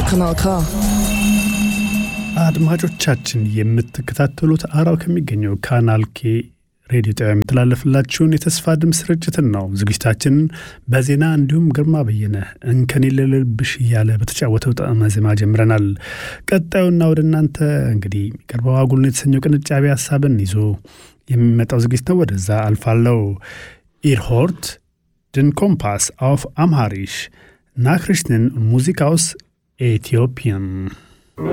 Kanal K. አድማጮቻችን የምትከታተሉት አራው ከሚገኘው ካናል ኬ ሬዲዮ ጣቢያ የሚተላለፍላችሁን የተስፋ ድምፅ ስርጭትን ነው። ዝግጅታችንን በዜና እንዲሁም ግርማ በየነ እንከን የሌለብሽ እያለ በተጫወተው ጣዕመ ዜማ ጀምረናል። ቀጣዩና ወደ እናንተ እንግዲህ የሚቀርበው አጉልን የተሰኘው ቅንጫቢ ሀሳብን ይዞ የሚመጣው ዝግጅት ነው። ወደዛ አልፋለው። ኢርሆርት ድን ኮምፓስ አውፍ አምሃሪሽ ናክሪሽንን ሙዚቃውስ ኤቲዮፒያን